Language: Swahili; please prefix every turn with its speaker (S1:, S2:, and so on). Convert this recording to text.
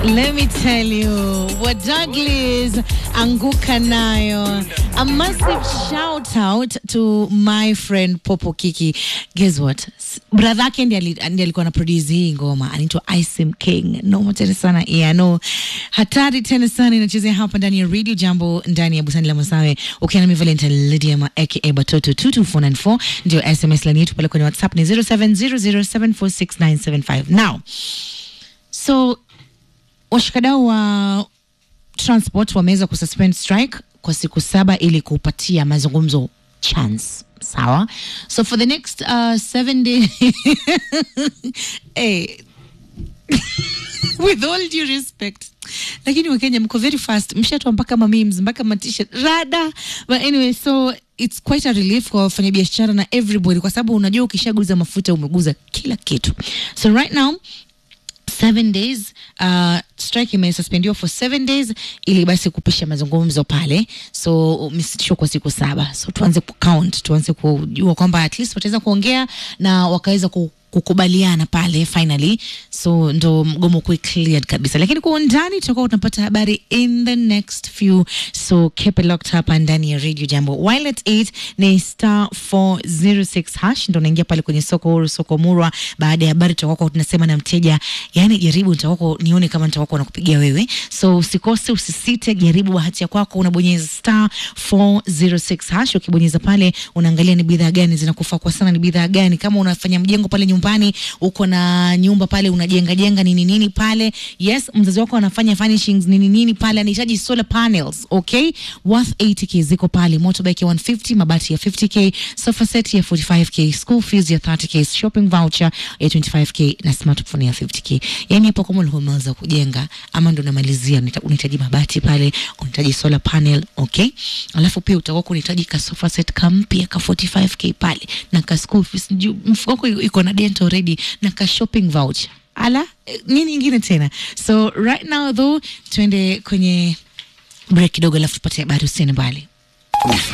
S1: Let me tell you what Douglas anguka nayo. A massive shout out to my friend Popo Kiki. Guess what? S- Brother yake ndiye ali- ndiye alikuwa na produce hii ngoma. Anaitwa Isim King. Noma tena sana. Yeah, no. Hatari tena sana inachezea hapa ndani ya Radio Jambo ndani ya Busani la Masawe. Ukiwa na mi Valentine Lydia ma aka Batoto 22494 ndio SMS line yetu pale kwenye WhatsApp ni 0700746975. Now, so washikadau wa transport wameweza kususpend strike kwa siku saba ili kupatia mazungumzo chance sawa so for the next uh, seven days hey. with all due respect lakini wakenya mko very fast mshatwa mpaka mamemes mpaka matisha rada but anyway so it's quite a relief kwa wafanyabiashara na everybody kwa sababu unajua ukishaguza mafuta umeguza kila kitu so right now seven days uh, strike imesuspendiwa for seven days ili basi kupisha mazungumzo pale so umesitishwa kwa siku saba so tuanze kucount tuanze kujua kwamba at least wataweza kuongea na wakaweza ku kukubaliana pale finally so ndo mgomo kuwe cleared kabisa lakini kwa undani tutakuwa tunapata habari in the next few so keep it locked hapa ndani ya radio jambo while at 8 ni star 406 hash ndo naingia pale kwenye soko huru soko murwa baada ya habari tutakuwa tunasema na mteja yani jaribu nitakuwa nione kama nitakuwa nakupigia wewe so usikose usisite jaribu bahati ya kwako unabonyeza star 406 hash ukibonyeza pale unaangalia ni bidhaa gani zinakufaa kwa sana ni bidhaa gani kama unafanya mjengo pale nyumbani uko na nyumba pale unajenga jenga nini nini pale yes mzazi wako anafanya furnishings nini nini pale anahitaji solar panels okay worth 80k ziko pale motorbike ya 150 mabati ya 50k sofa set ya 45k school fees ya 30k shopping voucher ya 25k na smartphone ya 50k yani hapo kama ulikuwa umeanza kujenga ama ndo unamalizia unahita- unahitaji mabati pale unahitaji solar panel okay alafu pia utakuwa unahitaji ka sofa set kampya ka 45k pale na ka school fees juu mfuko wako iko na dent already na ka shopping voucher ala eh, nini ingine tena so right now though tuende kwenye break kidogo alafu tupate habari usiende mbali